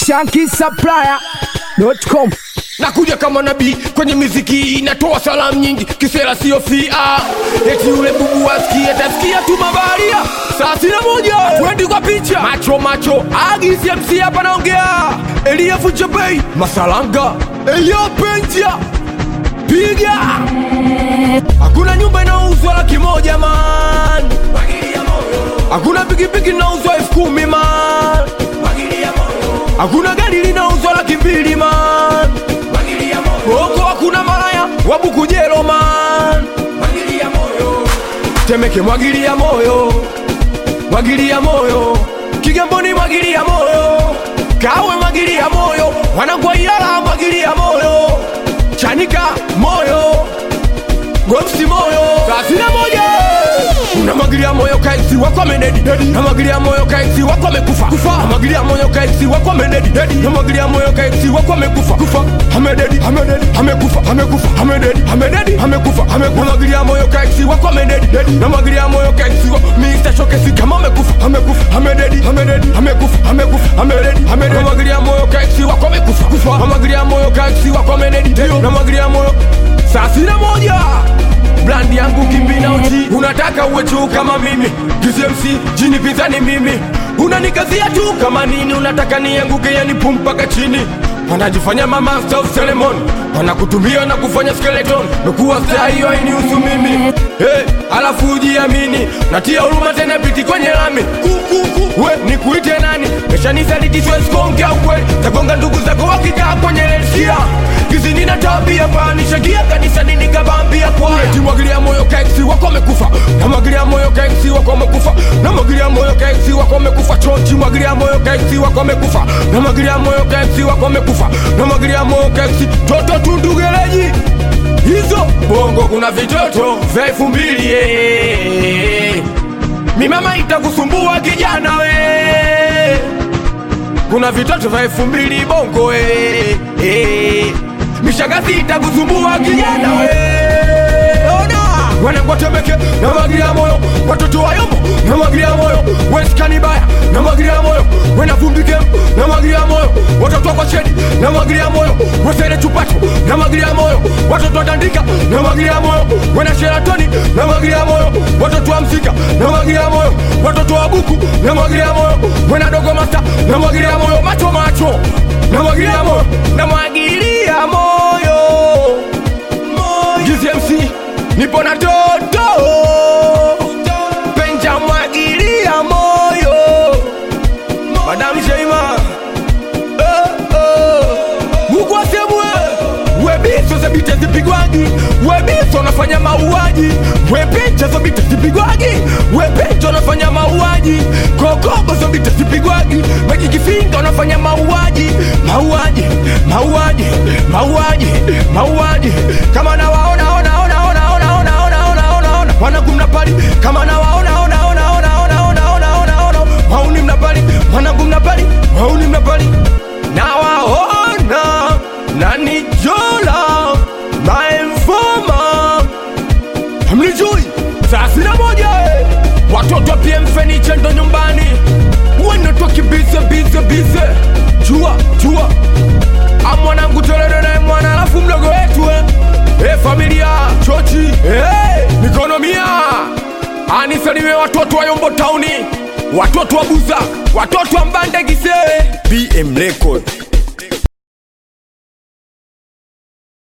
shankisupplier.com nakuja kama nabii kwenye miziki inatoa salamu nyingi kisera sio fia eti yule bubu asikie tasikia tu mabaria saa sina moja twendi kwa picha macho macho agcmc hapa naongea eliafu jabei masalanga eliapenja piga hakuna nyumba inauzwa laki moja man hakuna pikipiki inauzwa elfu kumi man hakuna gari linauzwa laki mbili man Huko hakuna malaya wabukujelo man Temeke mwagilia moyo mwagilia moyo Kigamboni mwagilia moyo Kawe mwagilia moyo Wanangwa Ilala mwagilia moyo Chanika moyo Gomsi moyo Sasina moja unamwagilia moyo kaisi wako amededi namwagilia moyo kaisi wako amekufa kufa namwagilia moyo kaisi wako amededi namwagilia moyo kaisi wako amekufa kufa amededi amededi amekufa amekufa amededi amededi amekufa amekufa namwagilia moyo kaisi wako amededi namwagilia moyo kaisi wako Mr. Showcase kama amekufa amekufa amededi amededi amekufa amekufa amededi amededi namwagilia moyo kaisi wako amekufa kufa namwagilia moyo kaisi wako amededi namwagilia moyo saa sina moja brandi yangu kimbina uchi unataka uwe juu kama mimi GCMC jini pinzani mimi unanikazia tu kama nini unataka nianguke yani pum mpaka chini wanajifanya mama of Solomon wanakutumia na kufanya skeleton mekuwa staa hiyo hainihusu mimi hey, alafu ujiamini natia huruma tena piti kwenye lami we nikuite nani meshanisalitichweskongia ukweli tagonga ndugu zako wakikaa kwenye lesia kizini na tabia panishagia kanisani nikabambia kwaya timwagilia moyo kaksi wako amekufa namwagilia moyo kaksi wako amekufa namwagilia moyo kaksi wako amekufa chochi mwagilia moyo kaksi wako amekufa namwagilia moyo kaksi wako amekufa namwagilia moyo kaksi toto tundugeleji hizo bongo kuna vitoto vya elfu mbili eh. mimama itakusumbua kijana we kuna vitoto vya elfu mbili bongo eh, eh. mishagazi itakusumbua kijana we ona wanakwatemeke namwagilia moyo watoto wa yombo namwagilia moyo weskani baya namwagilia moyo wenavumbike namwagilia moyo watoto wa kwashedi namwagilia moyo wesere chupacho namwagilia moyo watoto wa tandika namwagilia moyo wena sheratoni namwagilia moyo watoto wa msika namwagilia moyo watoto wa buku namwagilia moyo wena dogo masta namwagilia moyo macho macho namwagilia moyo namwagilia moyo GCMC nipo na toto penja mwagilia moyo Madam Sheima eh, eh. Mungu asemwe webiso za bita zipigwagi webiso nafanya mauaji wepicha za bita zipigwagi wepicha unafanya mauaji kokogo za bita zipigwagi maji kifinga unafanya mauaji mauaji mauaji mauaji mauaji kama nawaona ona ona ona ona ona ona ona ona ona wanangu mnapali kama nawaona ona ona ona ona ona ona ona ona wauni mnapali wanangu mnapali wauni mnapali nawaona nanijola maemfoma hamnijui saa sina moja eh. watoto wa PM Furniture ndo nyumbani wanatoki bize bize bize jua jua amwanangu tolero naye mwana alafu mdogo wetu eh. Eh, familia chochi eh, mikono mia anisalime watoto wa Yombo Tauni watoto wa Buza watoto wa Mbande Gisee BM Record